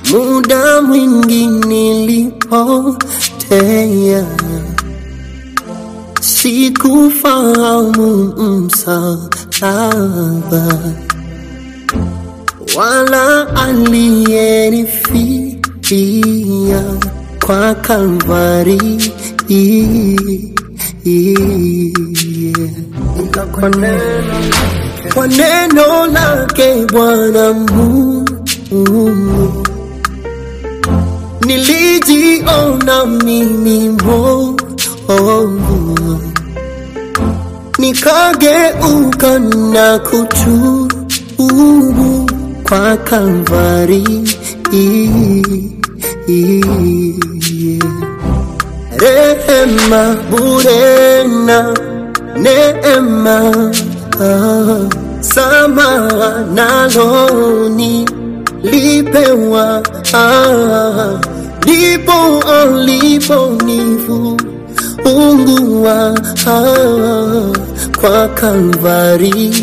muda mwingi nilipotea, sikufahamu msalaba wala aliyenifikia kwa Kalvari. Kwa neno, kwa neno lake Bwana Mungu nilijiona mimi mbovu, nikageuka na kutubu kwa Kalvari. Rehema bure na neema, ah, samaha naloni lipewa, ah, ndipo aliponifunguwa ah, kwa Kalvari.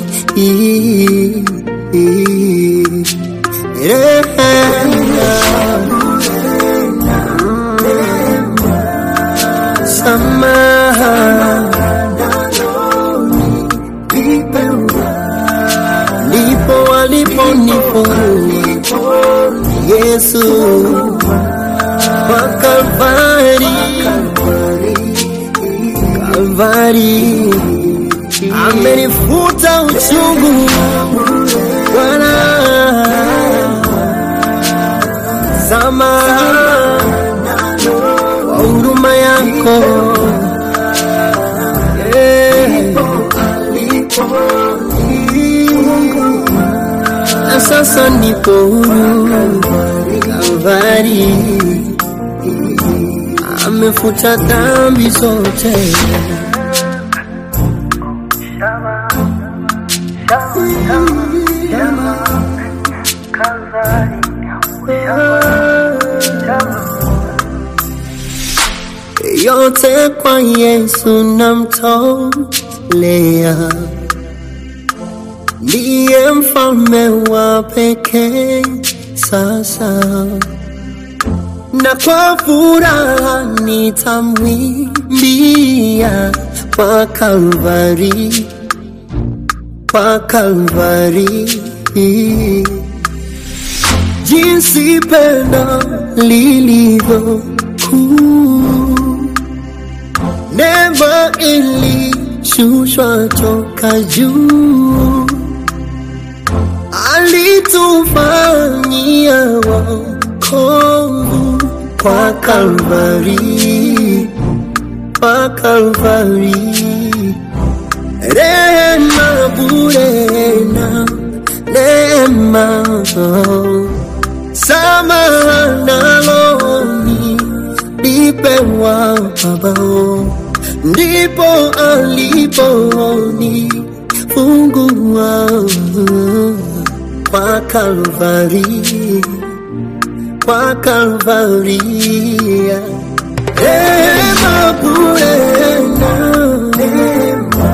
Rehema samaha ndipo aliponifungua Yesu kwa Kalvari, Kalvari amenifuta uchungu Bwana, samaha kwa huruma yako Eh. na sasa nipo huru Kalvari, amefuta dhambi zote. yote kwa Yesu namtolea, ndiye mfalme wa pekee sasa, na kwa furaha nitamwimbia kwa Kalvari, kwa Kalvari jinsi pendo lilivyo kuu, neema ilishushwa toka juu, alitufanyia wokovu kwa Kalvari, kwa Kalvari, rehema bure na neema samaha naloni lipewa Babao, ndipo aliponifungua kwa Kalvari, kwa Kalvari, rehema bure na neema,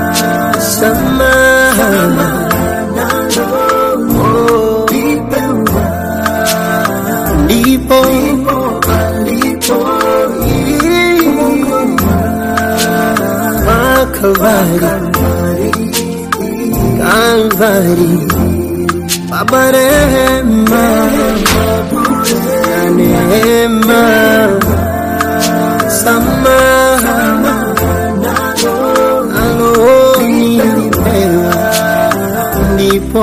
samaha ndipo Kalvari, Kalvari, Baba rehema na neema, samaha alonipewa, ndipo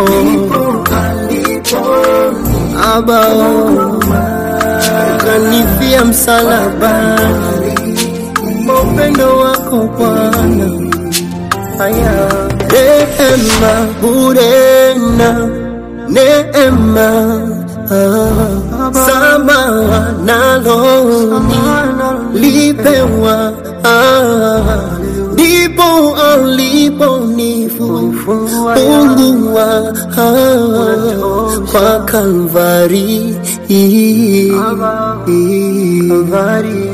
abao kanifia msalabani, kwa upendo wako Bwana. Haya, rehema bure na neema, ah, samaha naloni lipewa, ah, ndipo aliponifungua ah, kwa Kalvari, Kalvari.